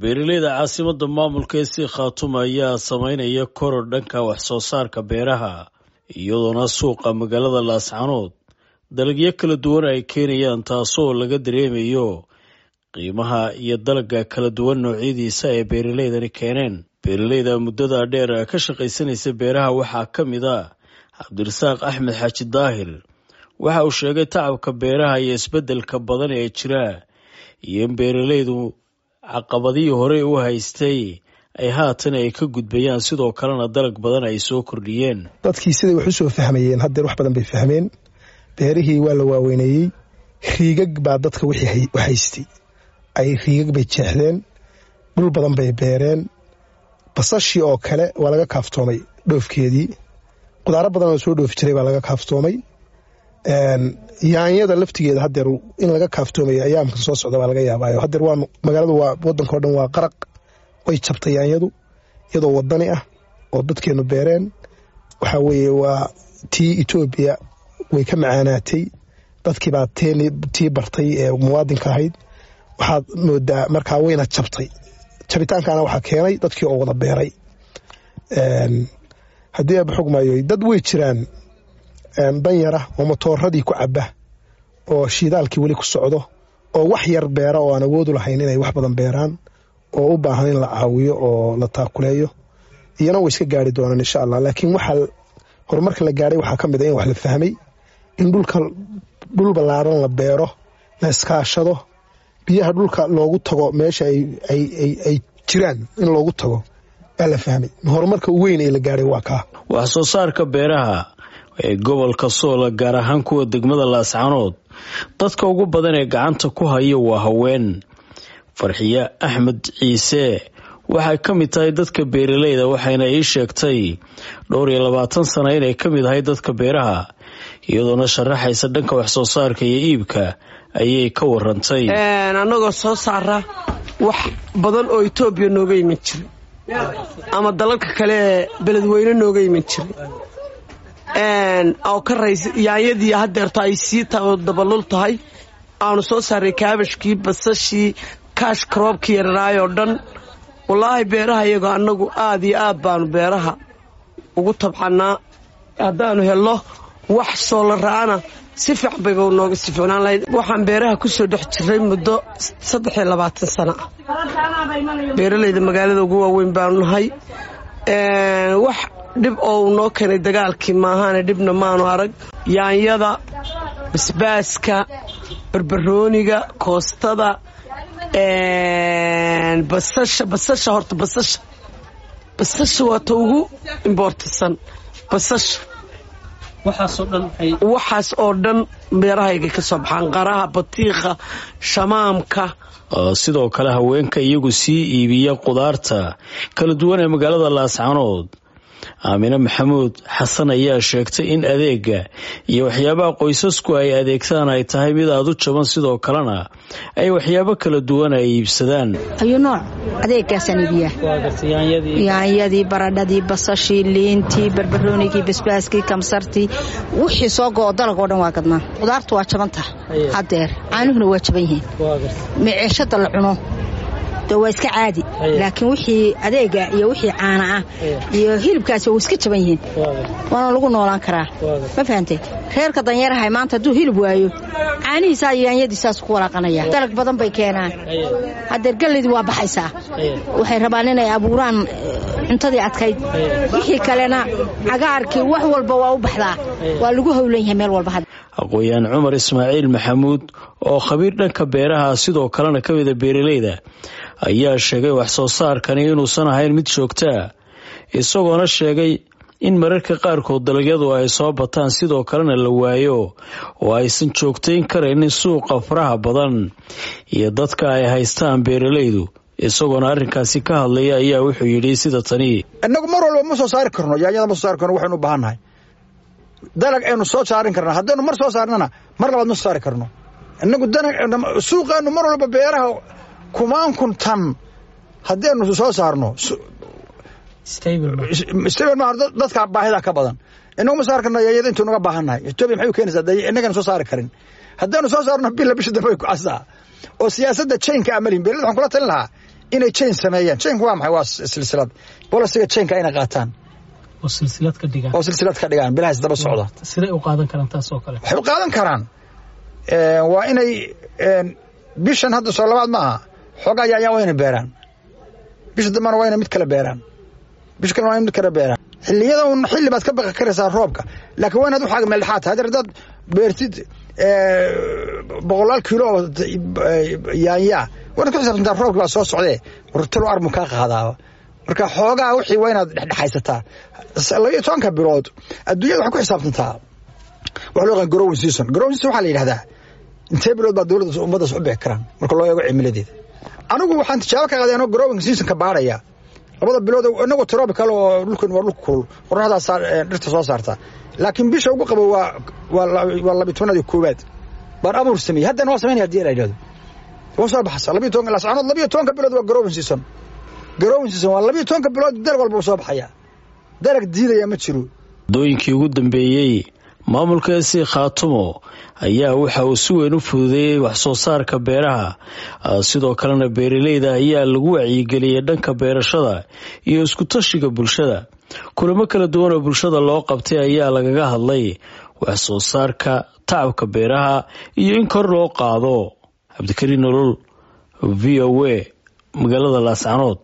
beeraleyda caasimadda maamulka ee sii khaatuma ayaa sameynaya koror dhanka wax soo saarka beeraha iyadoona suuqa magaalada laascanood dalagyo kala duwan ay keenayaan taasoo laga dareemayo qiimaha iyo dalagga kala duwan noocyadiisa ee beeraleydani keeneen beeraleyda muddada dheer ka shaqaysanaysa beeraha waxaa ka mid a cabdirasaaq axmed xaaji daahir waxa uu sheegay tacabka beeraha iyo isbeddelka badan ee jira iyo in beeraleydu caqabadihii horey u haystay ay haatan ay ka gudbayaan sidoo kalena dalag badan ay soo kordhiyeen dadkii siday wax u soo fahmayeen haddeer wax badan bay fahmeen beerihii waa la waaweyneeyey riigag baa dadka wixii haystay ay riigag bay jeexdeen dhul badan bay beereen basashii oo kale waa laga kaaftoomay dhoofkeedii qudaaro badan oo soo dhoofi jiray baa laga kaaftoomay yaanyada laftigeeda hadeer in laga kaaftoomay ayaamka soo socda baa laga yaabaayo hadeer waa magaaladu waa wadankao dhan waa qaraq way jabtay yaanyadu iyadoo wadani ah oo dadkeenu beereen waxaa weeye waa tii etoobiya way ka macaanaatay dadkiibaa tii bartay ee muwaadinka ahayd waxaad moodaa markaa wayna jabtay jabitaankana waxaa keenay dadkii oo wada beeray haddii aaba xogmaayo dad way jiraan danyara oo matooradii ku caba oo shiidaalkii weli ku socdo oo wax yar beera oo aan awoodu lahayn inay wax badan beeraan oo u baahan in la caawiyo oo la taakuleeyo iyana way iska gaari doonaan insha allah laakiin waxaa horumarka la gaadhay waxaa ka mid a in wax la fahmay in dhulka dhul ballaaran la beero la iskaashado biyaha dhulka loogu tago meesha ay jiraan in loogu tago waa la fahmay horumarka weyn ee la gaadhay waa kaa wax soo saarka beeraha ee gobolka soola gaar ahaan kuwa degmada laascanood dadka ugu badan ee gacanta ku haya waa haween farxiye axmed ciise waxay ka mid tahay dadka beeraleyda waxayna ii sheegtay dhowr iyo labaatan sana inay ka mid ahay dadka beeraha iyadoona sharaxaysa dhanka wax soo saarka iyo iibka ayay ka warantay annagoo soo saara wax badan oo etoobiya nooga iman jiray ama dalalka kale ee beledweyne nooga iman jiray oo ka rays yaanyadii hadeerto ay sii dabalul tahay aanu soo saaray kaabashkii basashii kaash karoobkii yararaayoo dhan wallaahi beeraha iyagoo annagu aad iyo aad baanu beeraha ugu tabxannaa haddaanu helno wax soolara'ana si fiican bayba nooga sii ficnaan lahayd waxaan beeraha ku soo dhex jiray muddo saddex iyo labaatan sano ah beeralayda magaalada ugu waaweyn baanu nahay wax dhib oo uu noo keenay dagaalkii maahaane dhibna maanu arag yaanyada basbaaska barbarooniga koostada basasha basasha horta basasha basasha waa ta ugu imboortasan basasha waxaas oo dhan beerahayga ka soo baxaan qaraha batiikha shamaamka sidoo kale haweenka iyagu sii iibiya qudaarta kala duwan ee magaalada laascanood aamine maxamuud xasan ayaa sheegtay in adeega iyo waxyaabaha qoysasku ay adeegtaan ay tahay mid aad u jaban sidoo kalena ay waxyaabo kala duwan ay iibsadaan ayuu nooc adeegaasaan iibiyaa yaanyadii baradhadii basashii liintii barbaroonigii basbaaskii kamsartii wixii soo go-o dalag oo dhan waa gadnaa qudaartu waa jabantah haddeer caanuhuna waa jaban yihiin meceeshada la cuno de waa iska caadi laakiin wixii adeega iyo wixii caana ah iyo hilibkaasi waa iska jaban yihiin waana lagu noolaan karaa ma fahantay reerka danyarahay maanta hadduu hilib waayo caanihiisaa iyo yaanyadiisaas ku walaaqanaya dalag badan bay keenaan haddeer galleydii waa baxaysaa waxay rabaan inay abuuraan cuntadii adkayd wixii kalena cagaarkii wax walba waa u baxdaa waa lagu howlan yahay meel walba aqooyaan cumar ismaaciil maxamuud oo khabiir dhanka beeraha sidoo kalena ka mida beeraleyda ayaa sheegay wax soo saarkani inuusan ahayn mid joogtaa isagoona sheegay in mararka qaarkood dalagyadu ay soo bataan sidoo kalena la waayo oo aysan joogtayn karaynin suuqa faraha badan iyo dadka ay haystaan beeraleydu isagoona arrinkaasi ka hadlaya ayaa wuxuu yidhi sida tani innagu mar walba ma soo saari karno yaanyada ma soo saari karno waxaynu u baahannahay dalag aynu soo saarin karna haddaynu mar soo saarnana mar labaad ma soo saari karno innagu suuqeennu mar walba beeraha kumaan kun tan haddaynu soo saarno stable ma dadka baahida ka badan inagu ma saari karno yaanyada intuu naga baahannahay etoobiya maxay u keenaysaa de innagana soo saari karin haddaynu soo saarno bila bisha dambe way ku casaa oo siyaasadda jaynka amalin beerlada waxaan kula talin lahaa inay jain sameeyaan jainku waa maxay waa silsilad bolisiga jainka inay qaataan oo silsilad ka dhigaan oo silsilad ka dhigaan bilahaas daba socda siday u qaadan karaan taas oo kale waxay u qaadan karaan waa inay bishan hadda soo labaad ma aha xoogaa yaanyaan waa inay beeraan bisha dambana waa inay mid kale beeraan bisha kale waa inay mid kale beeraan xilliyada un xilli baad ka baqi karaysaa roobka laakiin waa inaad waxaaga meeldhexaad tahay haddii haddaad beertid boqolaal kiilo oo yaanyaa waa inaad ku xisaabtantaa roobki baa soo socdee wartalo armu kaa qaadaaba marka xoogaa wixii waa inaad dhexdhexaysataa labiyo tobanka bilood adduunyada waxay ku xisaabtantaa waxa loo yaqaan growing season growing season waxaa la yidhahdaa intee bilood baa dowladda ummaddaas u bixi karaan marka loo eego cimiladeeda anigu waxaan tijaabo ka qaaday anoo growing seasonka baaraya labada bilood inagoo tropical oo dhulkan waa dhulka kulul qorraxdaas dhirta soo saarta laakiin bisha ugu qabo waa waa labiyo tobanaad koowaad baan abuur sameeyey haddana waa samaynaya hadii la yidhahdo waa soo baxasa labiyo tobanka lascanood labiyo tobanka bilood waa growing season growing season waa labiyo tobanka bilood dalag walba uu soo baxaya dalag diidaya ma jiro waddooyinkii ugu dambeeyey maamulka esi khaatumo ayaa waxa uu si weyn u fududeeyey wax soo saarka beeraha sidoo kalena beeraleyda ayaa lagu wacyigeliyey dhanka beerashada iyo iskutashiga bulshada kulamo kala duwan oo bulshada loo qabtay ayaa lagaga hadlay wax soo saarka tacabka beeraha iyo in kor loo qaado cabdikariin nolol v o a magaalada laascanood